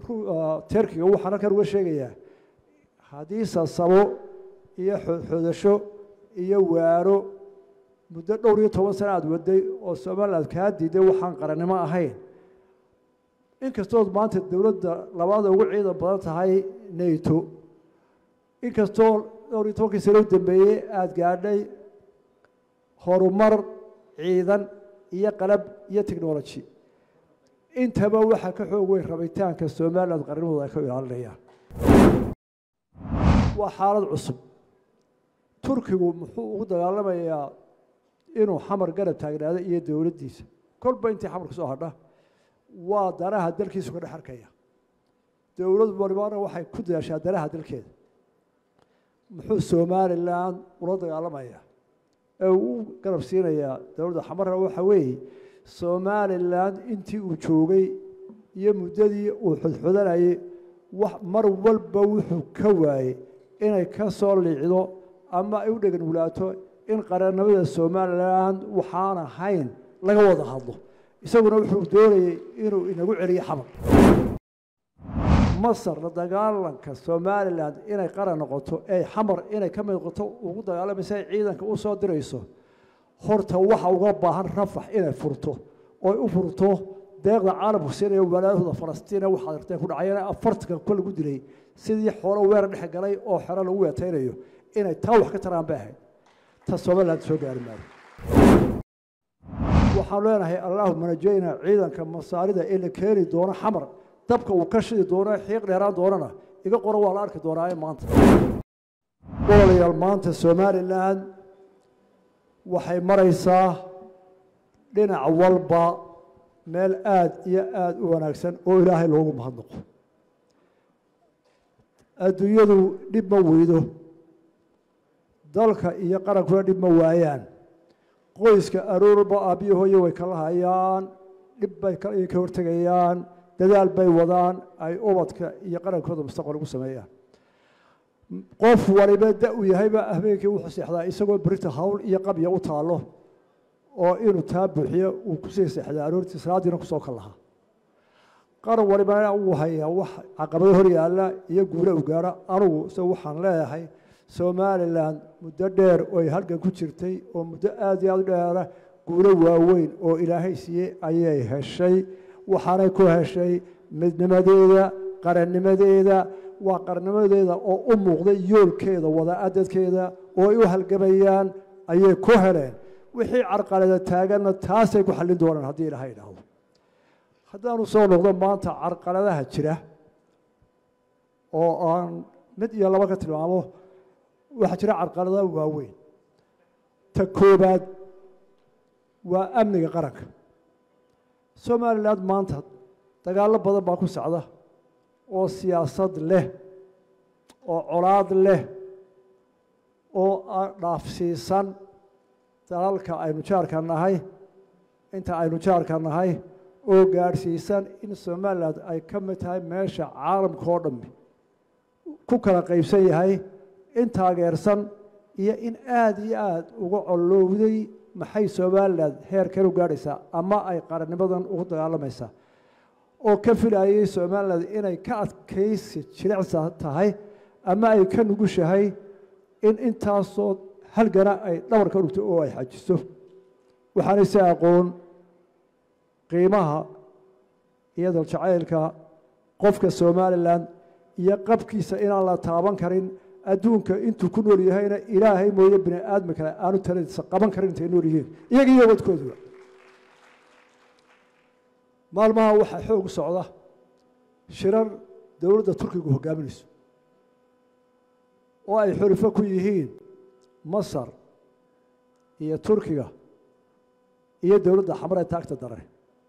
terkiga waxaan halkan uga sheegayaa haddii sasabo iyo xoodxoodasho iyo waaro muddo dhowr iyo toban sana aada waday oo somaliland kaa diiday waxaan qarannimo ahayn inkastood maanta dowladda labaada ugu ciidan badan tahay nato inkastoo dhowr iyo tobankii sano u dambeeyey aada gaadhay horumar ciidan iyo qalab iyo technology intaba waxaa ka xoog weyn rabitaanka somaliland qarnimooda ay ka ilaalinayaan waa xaalad cusub turkigu muxuu ugu dagaalamayaa inuu xamar garab taagnaado iyo dowladdiisa kolba intii xamar kasoo hadha waa danaha dalkiisu ka dhex arkaya dowlad walibana waxay ku dadaashaa danaha dalkeeda muxuu somaliland ula dagaalamayaa ee uu u garab siinayaa dowladda xamarna waxa weeye somaliland intii uu joogay iyo muddadii uu xodxodanayay mar walba wuxuu ka waayey inay ka soo liicdo ama ay u dhegan wulaato in qarannimada somaliland waxaan ahayn laga wada hadlo isaguna wuxuu doonayey inuu inagu celiyo xamar masar la dagaalanka somaliland inay qaran noqoto ee xamar inay ka mid noqoto ugu dagaalamaysa ay ciidanka u soo dirayso horta waxa uga baahan rafax inay furto oy u furto deeqda caalamku siinaya walaalahooda falastiina waxaad arteen ku dhacayana afartanka ku lagu dilay sidii xoolo weerar dhex galay oo xero lagu weetaynayo inay taa wax ka taraan bay ahayd ta somaliland soo gaari maayo waxaan leenahay allaahuma najayna ciidanka masaarida ee la keeni doono xamar dabka uu ka shidi doono xiiq dheeraan doonana iga qoran waa la arki doonaa maanta walaalayaal maanta somaliland waxay maraysaa dhinac walba meel aada iyo aada u wanaagsan oo ilaahay loogu mahadnaqo adduunyadu dhib ma weydo dalka iyo qarankuna dhib ma waayaan qoyska aroorba aabbiyo hooye way kala hayaan dhib bay ka hortegayaan dadaal bay wadaan ay ubadka iyo qarankooda mustaqbal ugu sameeyaan qof waliba da u yahayba habeenkii wuxuu seexdaa isagoo berita hawl iyo qabya u taallo oo inuu taa buuxiyo uu kusii seexdaa aroortii salaadiina kusoo kal lahaa qaran walibana uu hayaa wax caqabado hor yaalla iyo guule u gaara anugu se waxaan leeyahay somaliland muddo dheer ooy halgan ku jirtay oo muddo aada iyo aada u dheera guulo waaweyn oo ilaahay siiyey ayay heshay waxaanay ku heshay midnimadeeda qarannimadeeda waa qarannimadeeda oo u muuqday yoolkeeda wadaadadkeeda oo ay u halgamayaan ayay ku heleen wixii carqalada taaganna taasay ku xallin doonaan haddii ilaha idhaahdo haddaanu soo noqdo maanta carqaladaha jira oo aan mid iyo laba ka tilmaamo waxaa jira carqalada waaweyn ta koobaad waa amniga qaranka somaliland maanta dagaallo badan baa ku socda oo siyaasad leh oo colaad leh oo dhaafsiisan dalalka aynu jaarka nahay inta aynu jaarka nahay oo gaadhsiisan in somaliland ay ka mid tahay meesha caalamka oo dhammi ku kala qaybsan yahay in taageersan iyo in aada iyo aada uga collowday maxay somaliland heerkan u gaadhaysaa ama ay qarannimadan ugu dagaalamaysaa oo ka filayay somaliland inay ka adkaysi jilicsa tahay ama ay ka nugushahay in intaasoo halgana ay dhabar ka dhugto oo ay xajiso waxaanay si aqoon qiimaha iyo daljacaylka qofka somalilan iyo qabkiisa inaan la taaban karin adduunka intuu ku nool yahayna ilaahay mooye bini aadmi kale aanu taladiisa qaban karin intay nool yihiin iyaga iyo wadkooduba maalmaha waxaa xoog u socda shirar dowladda turkigu hogaaminayso oo ay xulifo ku yihiin masar iyo turkiga iyo dowladda xamar ee taagta dare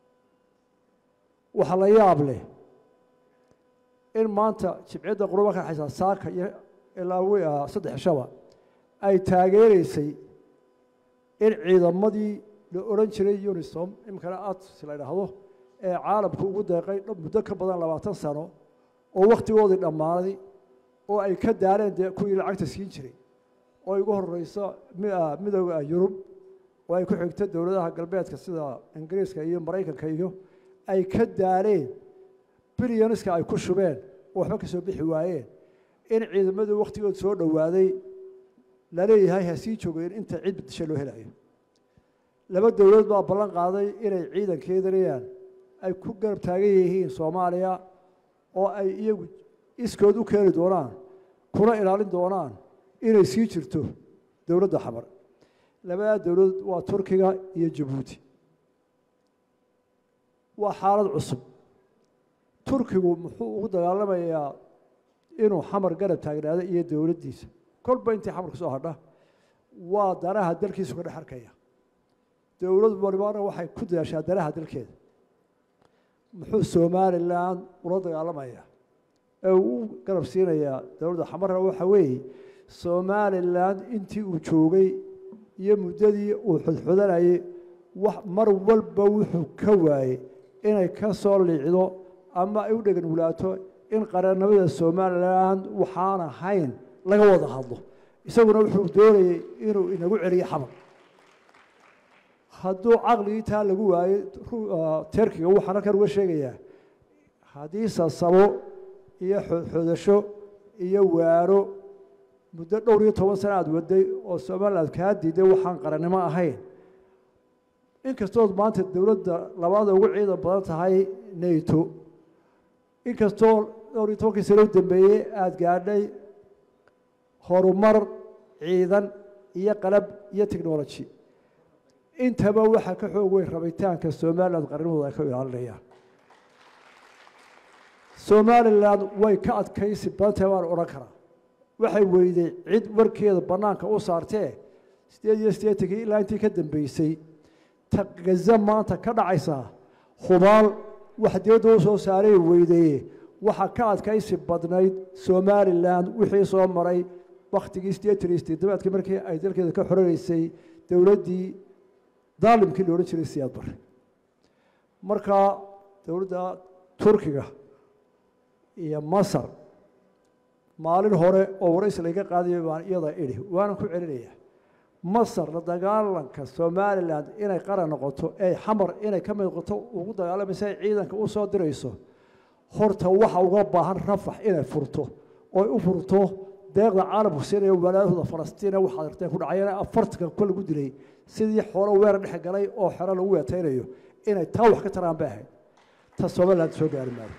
waxaa la yaab leh in maanta jibciyadda quruba ka dhexaysa saaka iyo ilaa saddex shaba ay taageereysay in ciidamadii la odhan jiray unisom iminkana ats la idhaahdo ee caalamku ugu deeqay muddo ka badan labaatan sano oo wakhtigoodii dhammaaday oo ay ka daareen dee kuwii lacagta siin jiray oo ay ugu horeyso midooda yurub oo ay ku xigto dowladaha galbeedka sida ingiriiska iyo maraykanka iyo ay ka daareen bilyaniska ay ku shubeen oo waxba ka soo bixi waayeen in ciidamadii wakhtigood soo dhowaaday laleeyahay ha sii joogeen inta cid bedisha loo helayo laba dowladood baa ballan qaaday inay ciidankeedanayaan ay ku garab taagan yihiin soomaaliya oo ay iyagu iskood u keeni doonaan kuna ilaalin doonaan inay sii jirto dowladda xamar labadaa dowladood waa turkiga iyo jabuuti waa xaalad cusub turkigu muxuu ugu dagaalamayaa inuu xamar garab taagnaado iyo dowladdiisa kolba intii xamar ka soo hadha waa danaha dalkiisu ka dhex arkaya dowlad walibana waxay ku dadaashaa danaha dalkeeda muxuu somalilan ula dagaalamayaa ee uu u garab siinayaa dowladda xamarna waxa weeye somalilan intii uu joogay iyo muddadii uu xudxudanayay mar walba wuxuu ka waayey inay ka soo liicdo ama ay u dhegan wulaato in qarannimada somalilan waxaan ahayn laga wada hadlo isaguna wuxuu doonayey inuu inagu celiyo xamar hadduu caqligii taa lagu waayey terkiga waxaan halkan uga sheegayaa haddii sasabo iyo xoodxoodasho iyo waaro muddo dhowr iyo toban sana aad waday oo somaliland kaa diiday waxaan qarannimo ahayn inkastood maanta dowladda labaada ugu ciidan badan tahay nato inkastoo dhowr iyo tobankii sano u dambeeyey aada gaadhay horumar ciidan iyo qalab iyo technology intaba waxaa ka xoog weyn rabitaanka somaliland qarnimooda ay ka ilaalinayaan somalilan way ka adkaysi badantahay waan odhan karaa waxay weyday cid warkeeda bannaanka u saartee sideed iyo siddeetankii ilaa intii ka dambeysay taqgaza maanta ka dhacaysaa hubaal wax dibadda u soo saaray weydeeye waxaa ka adkaysi badnayd somalilan wixii soo maray wakhtigii siddeetan iyo siddeedabaadkii markii ay dalkeeda ka xoranaysay dowladdii daalimkii la odhan jiray siyaad bare markaa dowladda turkiga iyo masar maalin hore oo waraysi laga qaadayo baan iyada idhi waanan ku celinaya masar la dagaalanka somalilan inay qaran noqoto ee xamar inay ka mid noqoto ugu dagaalamaysa ay ciidanka u soo dirayso horta waxa uga baahan rafax inay furto oy u furto deeqda caalamku siinaya walaadahooda falastiina waxaad arteen ku dhacayana afartanka ku lagu dilay sidii xoolo weerar dhex galay oo xero lagu weetaynayo inay taa wax ka taraan bay ahayd ta somaliland soo gaari maayo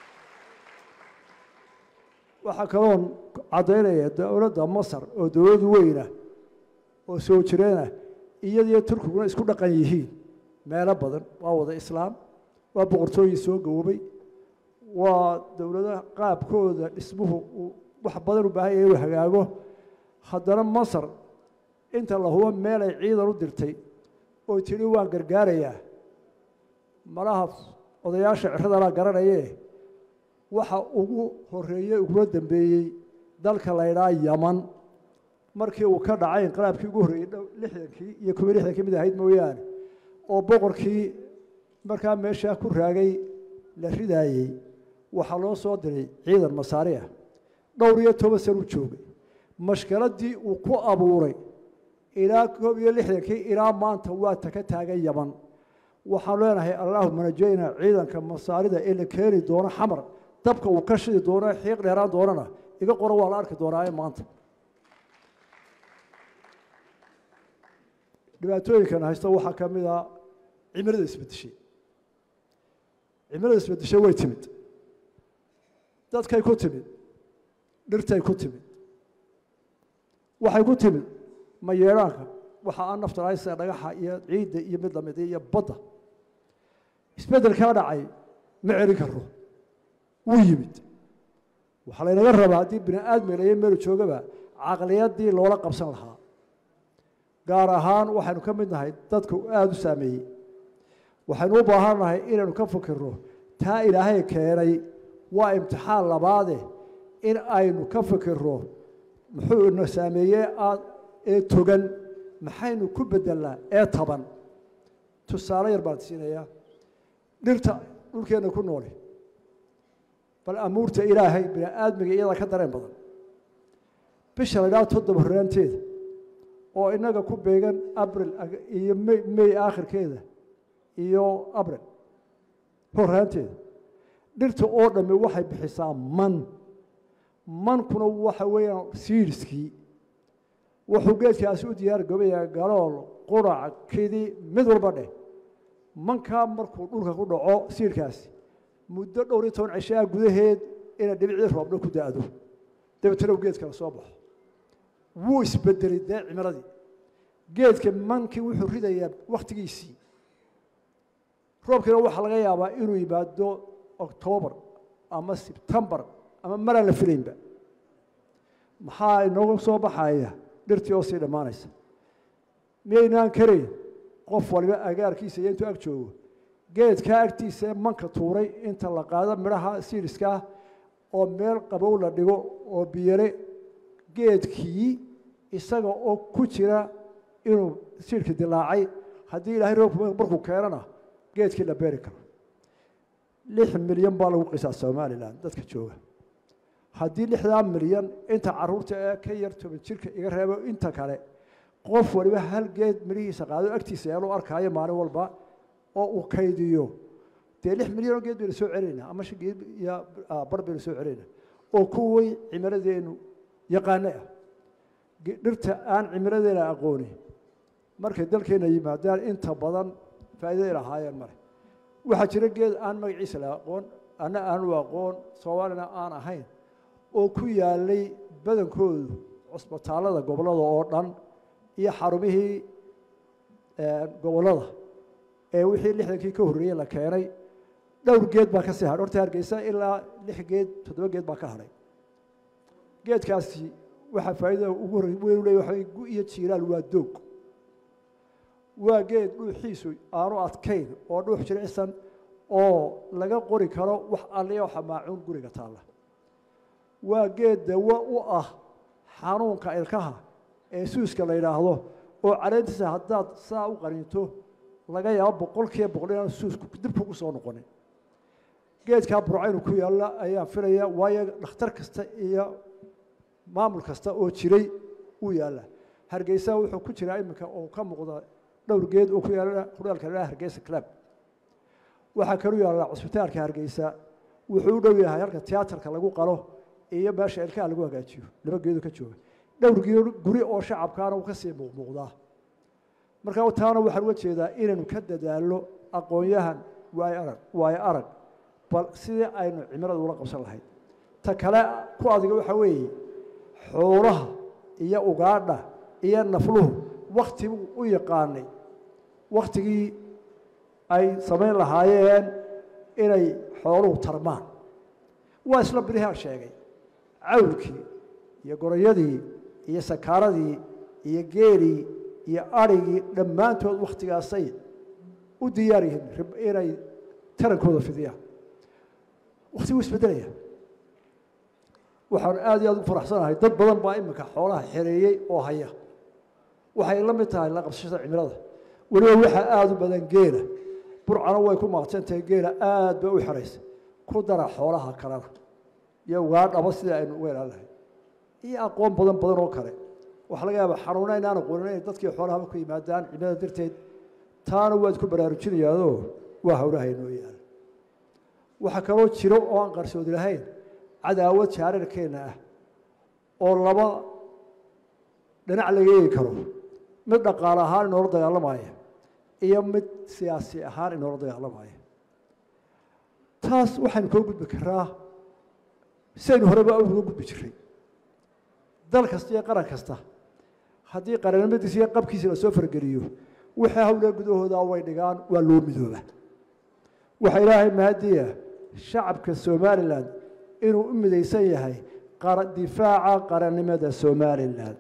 waxaa kaloon caddaynaya dowladda masar oo dowlad weyna oo soo jireena iyadiyo turkiguna isku dhaqan yihiin meelo badan waa wada islaam waa boqortooyin soo gaboobay waa dowladaha qaabkooda dhismuhu uu wax badan u baahan yahay inuu hagaago haddana masar inta la hubo meelay ciidan u dirtay oo tidhi waan gargaarayaa malaha odayaasha ciradalaa garanayee waxa ugu horeeyey ugula dambeeyey dalka la ydhaa yaman markii uu ka dhacay inqilaabkii ugu horreeyey lixdankii iyo kuwa lixdankii mid ahayd mooyaane oo boqorkii markaa meeshaa ku raagay la ridaayey waxaa loo soo diray ciidan masaari ah dhowr iyo toban san u joogay mashkiladii uu ku abuuray ilaa koob iyo lixdankii ilaa maanta waa taka taagan yaman waxaan leenahay allahuma najayna ciidanka masaarida ee la keeni doono xamar dabka uu ka shidi doono xiiq dheeraan doonana iga qora waa la arki doonaa maanta dhibaatooyinkan haysto waxaa ka mid a cimilada isbedeshay cimilada isbedeshay way timid dadkay ku timid dhirtay ku timid waxay ku timid mayeedhaanka waxa aan nafta lahayn sida dhagaxa iyo ciidda iyo mid lamid iyo badda isbeddelkaa dhacay ma celin karo wuu yimid waxaa laynaga rabaa haddii bini aadmi layo meelu joogaba caqliyaddii loola qabsan lahaa gaar ahaan waxaynu ka mid nahay dadku aada u saameeyey waxaynu u baahan nahay inaynu ka fikirno taa ilaahay keenay waa imtixaan labaade in aynu ka fikirno muxuu ina saameeyey ee togan maxaynu ku bedelnaa ee taban tusaale yar baan siinayaa dhirta dhulkeenna ku noole bal amuurta ilaahay bini aadmiga iyadaa ka dareen badan bisha la idhaha toddoba horaanteeda oo inaga ku beegan abril iyo may may aakhirkeeda iyo abril horaanteeda dhirta oo dhammi waxay bixisaa man mankuna waxa weeyaan siidskii wuxuu geedkaasi u diyaar gabayaa galool qurac kidi mid walba dheh mankaa markuu dhulka ku dhaco siidhkaasi muddo dhowr iyo toban cishaa gudaheed inay dhibicii roobna ku da-do dabeetana u geedkala soo baxo wuu isbedelay dee cimiladii geedka mankii wuxuu ridayaa wakhtigiisii roobkiina waxaa laga yaabaa inuu yimaado oktoobar ama sebtembar ama maraan la filaynba maxaa inooga soo baxaya dhirtii oo sii dhammaanaysa miyaynaan karayn qof waliba agaarkiisa iyo intuu ag joogo geedkaa agtiisa manka tuuray inta la qaado midhaha siidhiskaa oo meel qabow la dhigo oo biyare geedkii isaga oo ku jira inuu siidhka dilaacay haddii ilaahay roobku markuu keenana geedkii la beeri karo lix milyan baa lagu qisaa somalilan dadka jooga haddii lixdaa milyan inta caruurta ee ka yar toban jirka iga reebo inta kale qof waliba hal geed midhihiisa qaado agtiisa eeluu arkaayo maalin walba oo uu kaydiyo dee lix milyan oo geed baynu soo celinaynaa ama shan geed iyo bar baynu soo celinaynaa oo kuway cimiladeenu yaqaane ah dhirta aan cimiladeena aqooni markay dalkeena yimaadaan inta badan faa'iidaday lahaayeen male waxaa jira geed aan magaciisa la aqoon anna aanu aqoon soomaalina aan ahayn oo ku yaalay badankoodu cusbitaallada gobollada oo dhan iyo xarumihii gobollada ee wixii lixdankii ka horreeyey la keenay dhowr geed baa ka sii hadhay horta hargeysa ilaa lix geed toddoba geed baa ka hadhay geedkaasi waxaa faa'iidada ugu horrey weyn u leeyahy waxa gu iyo jiiraal waa doog waa geed dhuuxiisu aanu adkayn oo dhuux jiricsan oo laga qori karo wax alliyo xamaacuun guriga taalla waa geed dawo u ah xanuunka ilkaha ee suuska la yidhaahdo oo caleentiisa haddaad saa u qaniinto laga yaabo boqolkiiba boqol inaan suusku dib kugu soo noqonin geedkaa burcaynu ku yaalla ayaan filaya waayo dhakhtar kasta iyo maamul kasta oo jiray uu yaalla hargeysa wuxuu ku jiraa iminka oo ka muuqda dhowr geed oo ku yaalla hudhaalka la hargeysa club waxaa kalu yaallaa cusbitaalka hargeysa wuxuu u dhow yahay halka tiyaatarka lagu qalo iyo meesha ilkaha lagu hagaajiyo laba geedo ka jooga dhowr geed guri oo shacabkaana uu ka sii muuqmuuqdaa marka taana waxaan uga jeedaa inaynu ka dadaallo aqoon-yahan waayo arag waayo arag bal sidii aynu cimilada ula qabsan lahayd ta kale ku adiga waxaa weeye xoolaha iyo ugaadha iyo nafluhu waktiguu u yaqaanay waktigii ay samayn lahaayeen inay xooluhu tarmaan waa isla birihaan sheegay cawlkii iyo gorayadii iyo sakaaradii iyo geelii iyo arigii dhammaantood wakhtigaasay u diyaar yihiin inay tarankooda fidiyaan waktiguu isbedelaya waxaan aad iyo aad u faraxsanahay dad badan baa iminka xoolaha xereeyey oo haya waxay la mid tahay la qabsashada cimilada weliba waxaa aada u badan geela burcana way ku maaqsantahay geela aad bay u xeraysa ku dara xoolaha kalena iyo ugaadhaba sidai aynu uga ilaalin lahay iyo aqoon badan badan oo kale waxaa laga yaaba xanuuna inaan aqoonin inay dadkii xoolahaba ku yimaadaan cimilada darteed taana waad ku baraarujinayaadoo waa hawlaha inoo yaala waxaa kaloo jiro oo aan qarsoodi lahayn cadaawad jaararkeenna ah oo laba dhinac laga eegi karo mid dhaqaale ahaan inoola dagaalamaya iyo mid siyaasi ahaan inoola dagaalamaya taas waxaynu koo gudbi karaa sidaynu horeba uga gudbi jiray dal kasta iyo qaran kasta haddii qarannimadiisa iyo qabkiisa lasoo fargeliyo wixii hawlee gudahooda way dhigaan waa loo midooba waxaa ilaahay mahadiya shacabka somalilan inuu u midaysan yahay difaaca qarannimada somalilan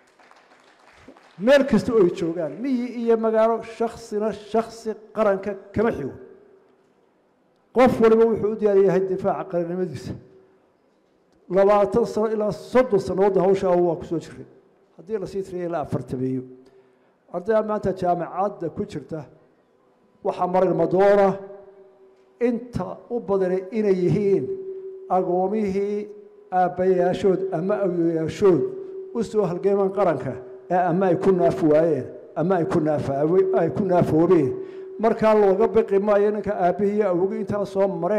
meel kasta oo ay joogaan miyi iyo magaalo shaksina shaksi qaranka kama xigo qof waliba wuxuu u diyaar yahay difaaca qarannimadiisa labaatan sano ilaa soddon sannadoodda hawshaa waa ku soo jiray haddii lasii tiriya ilaa afartameeyo ardayda maanta jaamacadda ku jirta waxaa marin madoona inta u badanay inay yihiin agoomihii aabbayaashood ama awyoyaashood u soo halgeemaan qaranka ee ama ay ku naaf waayeen ama ay ku naafaay ku naafoobeen markaa looga biqi maayo ninka aabbihii iyo awogii intaa soo mareen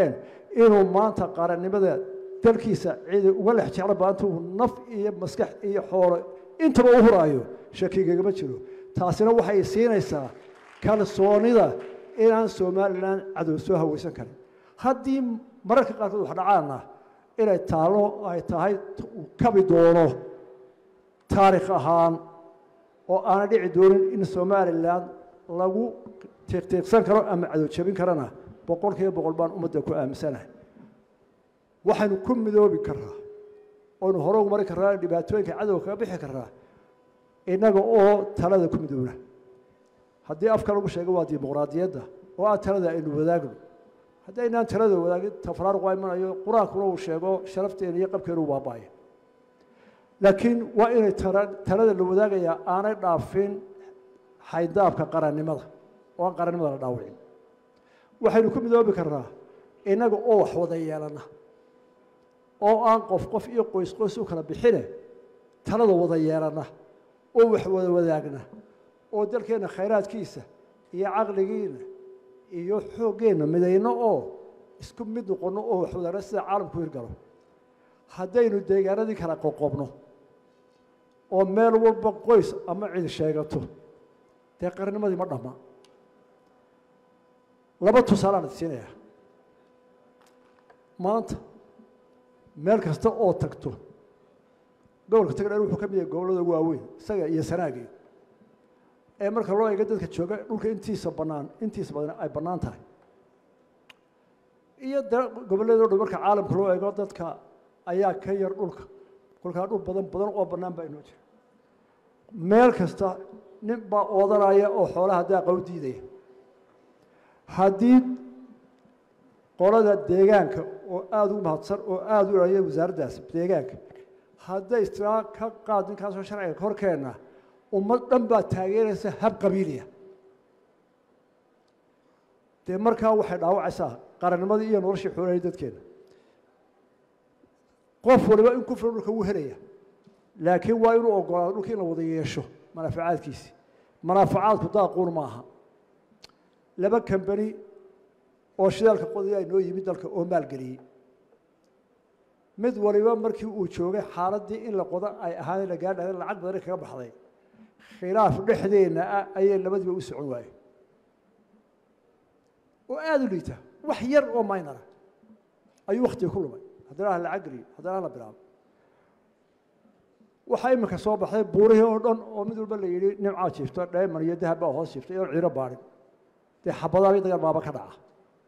inuu maanta qarannimada dalkiisa cidi uga lex jeclo baanta uu naf iyo maskax iyo xoolo intaba u huraayo shakigagama jiro taasina waxay siinaysaa kalsoonida inaan somalilan cadow soo haweysan karin haddii mararka qaarkood wax dhacaana inay taalo ay tahay uu kabi doono taarikh ahaan oo aana dhici doonin in somalilan lagu tiiqtiiqsan karo ama cadow jabin karana boqol kiiba boqol baan ummadda ku aaminsanahay waxaynu ku midoobi karaa oonu hore ugu mari karraa dhibaatooyinka cadowga kaga bixi karaa innaga oo talada ku midoobna haddii afka lagu sheego waa dimuqraadiyadda oo ah talada aynu wadaagno haddii aynaan talada wadaagin tafraaruq waa imanayo qur-aankuna uu sheego sharafteena iyo qabkeenu u baaba'aya laakiin waa inay talada la wadaagayaa aanay dhaafin xayndaabka qarannimada oo aan qarannimada la dhaawicin waxaynu ku midoobi karnaa innaga oo wax wada yeelana oo aan qof qof iyo qoys qoys u kala bixine talada wada yeelana oo wax wada wadaagna oo dalkeenna khayraadkiisa iyo caqligiina iyo xooggeenna midayno oo isku mid noqonno oo wax wadaagna sida caalamku hirgalo haddaynu deegaanadii kala qoqobno oo meel walba qoys ama cid sheegato dee qarnimadii ma dhamma laba tusaalaan ad siinayaa maanta meel kasta oo tagto gobolka tagdheer wuxuu ka mid yahay gobollada waaweyn isaga iyo sanaagii ee marka loo eego dadka jooga dhulka intiisa bannaan intiisa badan ay bannaan tahay iyo de gobolladoo dhan marka caalamka loo eego dadka ayaa ka yar dhulka kolkaa dhul badan badan oo bannaan baa inoo jira meel kasta nin baa oodanaya oo xoolaha daaqa u diidaya haddii qolada deegaanka oo aada u mahadsan oo aada u ilaliya wasaaraddaas deegaanka hadday istilaa ka qaad ninkaasoo sharciga ka horkeenna ummad dhan baa taageeraysa hab qabiiliya dee markaa waxay dhaawacaysaa qarannimadii iyo noloshii xoolahii dadkeena qof waliba in ku filan dhulka wuu helaya laakiin waa inuu ogolaado dhulka in la wada yeesho manaafacaadkiisi manaafacaadku daaquun ma aha laba kambani oo shidaalka qodaya inoo yimid dalka oo maalgeliyey mid waliba markii uu joogay xaaladdii in la qodo ay ahaadeen la gaadhaden lacag badani kaga baxday khilaaf dhexdeenna ah ayay labadiiba u socon waaye oo aada u liita wax yar oo maynara ayuu wakhtiga ku lumay haddana ha lacag geliyo haddana ha la bilaabo waxaa iminka soo baxday buurihii oo dhan oo mid walba la yidhi nimcaa jiifto dhayman iyo dahab baa hoos jiiftay oon ciiro baadhin dee xabadaabay dagaal baaba ka dhaca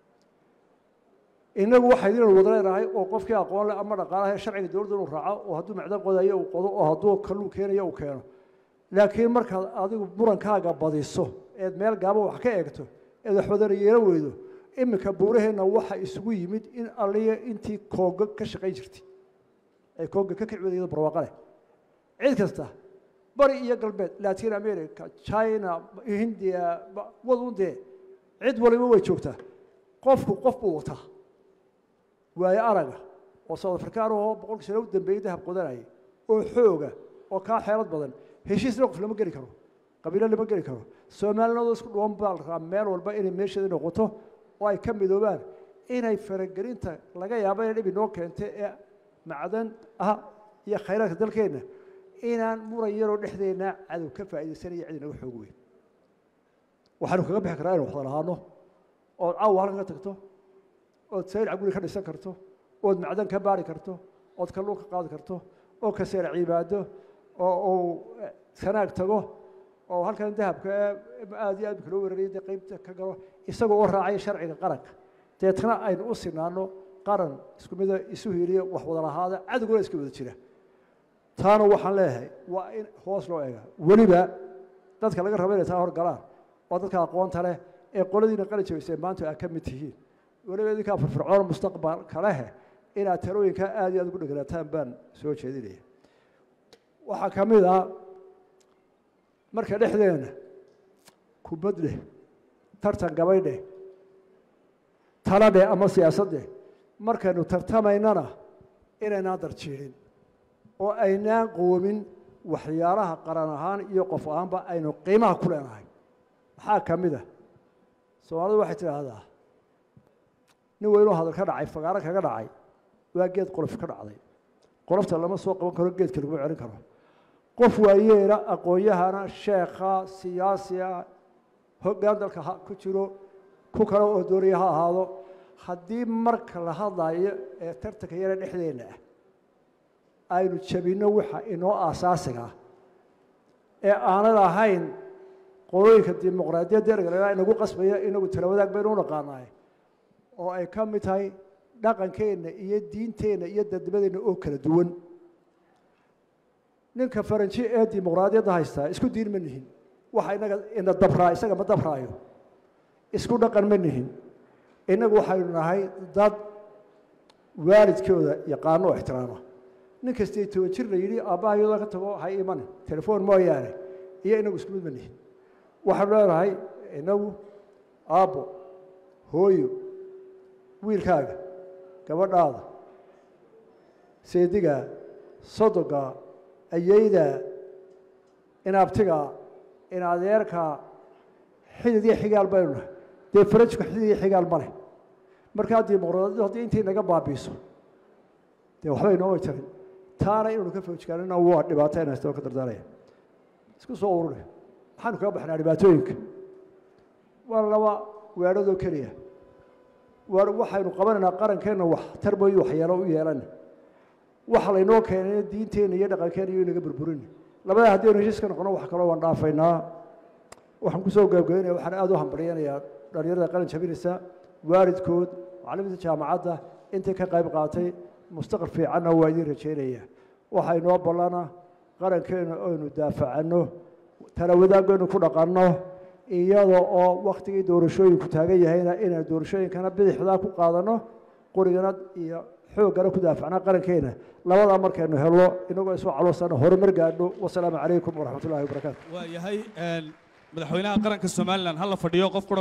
innagu waxaynu wada leenahay oo qofkii aqoon leh ama dhaqaalaha sharciga dowladda inuu raaco oo hadduu macdan qodayo uu qodo oo hadduu kalluu keenayo uu keeno laakiin markaad adigu murankaaga badiso eed meel gaaban wax ka eegto eed wax wadana yeelan weydo iminka buuraheenna waxa isugu yimid in alliya intii kooga ka shaqayn jirtay ay kooga ka kici wadaydo barwaaqo leh cid kasta bari iyo galbeed latin america china hindiya wadun dee cid waliba way joogtaa qofku qof buu wataa waayo araga oo south african oo boqolkii sano u dambeeyey dahab qodanayay oo xooga oo kaa xeelad badan heshiisna qof lama geli karo qabiilo lama geli karo soomaaliyadoo isku dhuwan baa la rabaa meel walba inay meesheeda noqoto oo ay ka midoobaan inay faragelinta laga yaabo inay dhib inoo keentay ee macdan ah iyo khayraadka dalkeenna inaan muran yaroo dhexdeenna cadow ka faa'iidaysanaya cid inaga xoog weyn waxaanu kaga bixi karaa inu waxda lahaano ood caawa halkan ka tagto ood saylac guri ka dhisan karto ood macdan ka baari karto ood kalluun ka qaadi karto oo ka seela cibaado oo uu sanaag tago oo halkan dahabka aad iyo aad bika loo weerarayay dee qeybta ka galo isagoo oo raacaya sharciga qaranka deetna aynu u sinaano qaran isku mida isu hiiliya wax wada lahaada cadowguna iska wada jira taana waxaan leeyahay waa in hoos loo eega weliba dadka laga raba inay taa horgalaan waa dadka aqoonta leh ee qoladiina qali jabaysay maanta aad ka mid tihiin weliba idinkaa firfircoon mustaqbalka leh inaad talooyinka aad iyo aad ugu dheganaataan baan soo jeedinaya waxaa ka mid ah marka dhexdeena kubad dheh tartan gabay dheh tala dheh ama siyaasad dheh markaynu tartamaynana inaynaan darjiirin oo aynaan qoomin waxyaalaha qaran ahaan iyo qof ahaanba aynu qiimaha ku leenahay maxaa ka mid a soomaalidu waxay tidhaahdaa nin weynoo hadal ka dhacay fagaaro kaga dhacay waa geed qolof ka dhacday qolofta lama soo qaban karo geedka laguma celin karo qof waayeela aqoon-yahana sheekha siyaasiga hoggaan dalka ha ku jiro ku kale oo doonaya ha ahaado haddii marka la hadlayo ee tartanka yara dhexdeenna ah aynu jabinno waxa inoo aasaasiga ah ee aanan ahayn qolooyinka dimuqraadiyadda ergalena inagu qasbaya inagu tala wadaag baynu u naqaanaay oo ay ka mid tahay dhaqankeenna iyo diinteenna iyo dadnimadeenna oo kala duwan ninka faranji ee dimuqraadiyadda haystaa isku diin ma nihin waxa inaga ina dabraa isaga ma dabraayo isku dhaqan ma nihin innagu waxaynu nahay dad waalidkooda yaqaano oo ixtiraama nin kastay toban jir la yidhi aabbahayooda ka tago ha imanin telefoon mooyaane iyo inagu isku mid ma nihin waxaanu leenahay inagu aabbo hooyo wiilkaaga gabadhaada seedigaa sodogaa ayeydaa inaabtigaa in adeerkaa xidid iyo xigaal baynu nahay dee farajku xidid iyo xigaal ma leh markaa dimuqraadiyadu haddii intay naga baabiiso dee waxba inooma jirin taana inaynu ka foojikaanina waa dhibaato in haysta oo ka dardaaraya isku soo ururi maxaanu kaga baxnaa dhibaatooyinka waa laba weedhadoo keliya waa waxaynu qabanaynaa qarankeenna wax tarboyi waxyeelo u yeelana waxa laynoo keenay diinteenna iyo dhaqankeenna iyo inaga burburin labadaa haddaynu heshiiska noqono wax kaloo waan dhaafaynaa waxaan kusoo gaabgabeynaya waxaan aada u hambaryanayaa dhalinyarada qaran jabinaysa waalidkood macalimiinta jaamacadda intay ka qayb qaatay mustaqbal fiicanna waa idiin rajeynaya waxaa inoo ballana qarankeena oynu daafacanno tala wadaagaynu ku dhaqanno iyada oo waktigii doorashooyinku taagan yahayna inaynu doorashooyinkana bidixdaa ku qaadanno qorigana iyo xooggana ku daafacnaa qarankeena labadaa markaynu helno inagoo isoo caloosana horumar gaadho wasalaamu calaykum waraxmat ullahi wabarakaatu waa yahay madaxweynaha qaranka somalilan ha la fadhiyo qof